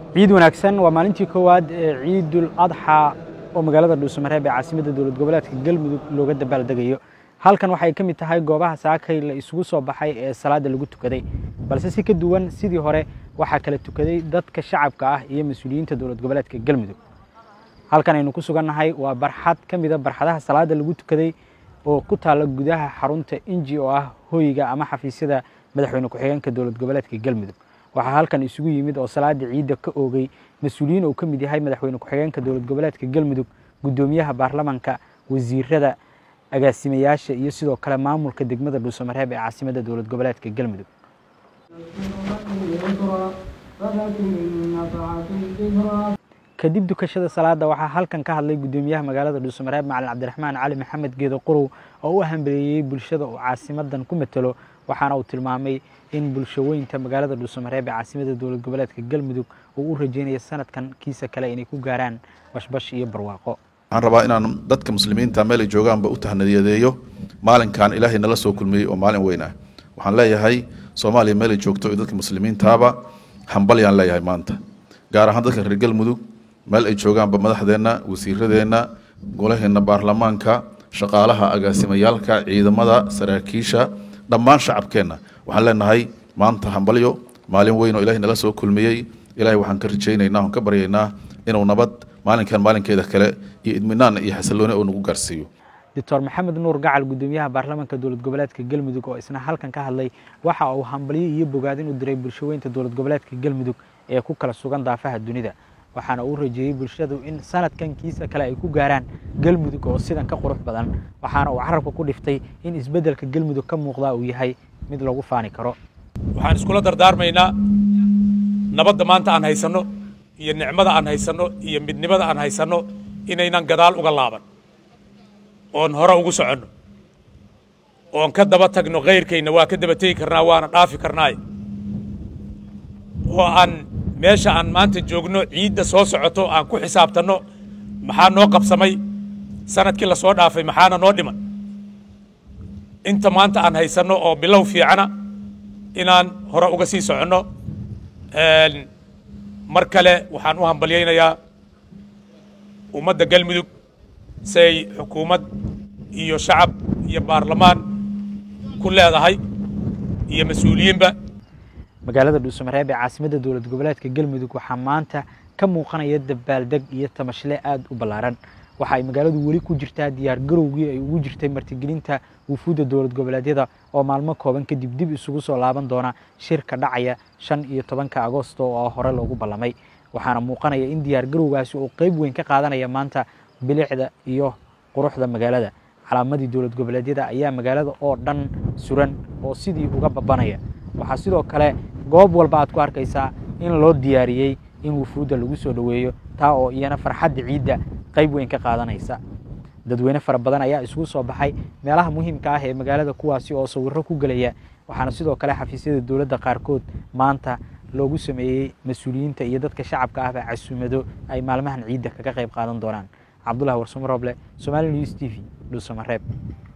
ciid wanaagsan waa maalintii koowaad ee ciidul adxa oo magaalada dhuusamareeb ee caasimadda dowlad goboleedka galmudug looga dabaaldegayo halkan waxay ka mid tahay goobaha saakay la isugu soo baxay ee salaada lagu tukaday balse si ka duwan sidii hore waxaa kala tukaday dadka shacabka ah iyo mas-uuliyiinta dowlad goboleedka galmudug halkan aynu ku sugannahay waa barxad ka mida barxadaha salaada lagu tukaday oo ku taalla gudaha xarunta inji oo ah hoyga ama xafiisyada madaxweyne ku-xigeenka dowlad goboleedka galmudug waxaa halkan isugu yimid oo salaada ciidda ka oogay mas-uuliyiin uu ka mid yahay madaxweyne ku-xigeenka dowlad goboleedka galmudug guddoomiyaha baarlamanka wasiirada agaasimayaasha iyo sidoo kale maamulka degmada dhuusamareeb ee caasimadda dowlad goboleedka galmudug kadib dukashada salaada waxaa halkan ka hadlay guddoomiyaha magaalada dhuusamareeb macalin cabdiraxmaan cali maxamed geedo qorow oo u hambeleeyey bulshada uu caasimadan ku matelo waxaana uu tilmaamay in bulshaweynta magaalada dhuusamareeb ee caasimadda dowlad goboleedka galmudug uu u rajeynayo sanadkan kiisa kale inay ku gaaraan bashbash iyo barwaaqo waxaan rabaa inaan dadka muslimiinta meel ay joogaanba u tahniyadeeyo maalinkan ilaahay nala soo kulmiyey oo maalin weyn ah waxaan leeyahay soomaaliya meel ay joogto iyo dadka muslimiintaaba hambalyaan leeyahay maanta gaar ahaan dadka reer galmudug meel ay joogaanba madaxdeenna wasiiradeenna golaheenna baarlamaanka shaqaalaha agaasimayaalka ciidamada saraakiisha dhammaan shacabkeenna waxaan leenahay maanta hambalyo maalin weyn oo ilahay nala soo kulmiyey ilahay waxaan ka rajaynaynaa oon ka baryaynaa inuu nabad maalinkan maalinkeeda kale iyo idminaan iyo xasillooni uu nagu gaarsiiyo doctor maxamed nuur gacal guddoomiyaha baarlamaanka dowlad goboleedka galmudug oo isna halkan ka hadlay waxa uu hambalyo iyo bogaadin u diray bulshaweynta dowlad goboleedka galmudug ee ku kala sugan daafaha dunida waxaana uu rajeeyey bulshadu in sanadkan kiisa kale ay ku gaaraan galmudug oo sidan ka qurux badan waxaana uu carabka ku dhiftay in isbeddelka galmudug ka muuqdaa uu yahay mid lagu faani karo waxaan iskula dardaarmaynaa nabadda maanta aan haysanno iyo nicmada aan haysanno iyo midnimada aan haysanno inaynan gadaal uga laaban oon hore ugu soconno oon ka daba tagno khayrkayna waa ka daba tegi karnaa waana dhaafi karnaaye oo aan meesha aan maanta joogno ciidda soo socoto aan ku xisaabtanno maxaa noo qabsamay sanadkii la soo dhaafay maxaana noo dhiman inta maanta aan haysanno oo bilow fiicana inaan hore uga sii soconno mar kale waxaan u hambalyaynayaa ummadda galmudug siay xukuumad iyo shacab iyo baarlamaan ku leedahay iyo mas-uuliyiinba magaalada dhuusamareeb ee caasimadda dowlad goboleedka galmudug waxaa maanta ka muuqanaya dabaaldeg iyo tamashle aada u ballaaran waxa ay magaaladu weli ku jirtaa diyaar garowgii ay ugu jirtay martigelinta wufuudda dowlad goboleedyada oo maalmo kooban kadib dib isugu soo laaban doona shirka dhacaya shan iyo tobanka agosto oo hore loogu ballamay waxaana muuqanaya in diyaar garowgaasi uu qeyb weyn ka qaadanaya maanta bilicda iyo quruxda magaalada calaamadii dowlad goboleedyada ayaa magaalada oo dhan suran oo sidii uga babanaya waxaa sidoo kale goob walba aad ku arkaysaa in loo diyaariyey in wufuudda lagu soo dhoweeyo taa oo iyana farxadda ciidda qayb weyn ka qaadanaysa dadweyne fara badan ayaa isugu soo baxay meelaha muhiimka ah ee magaalada kuwaasi oo sawirro ku gelaya waxaana sidoo kale xafiisyada dowladda qaarkood maanta loogu sameeyey mas-uuliyiinta iyo dadka shacabka ahba casuumado ay maalmahan ciidda kaga qayb qaadan doonaan cabdullahi warsamo roble somali news t v dhuusamareeb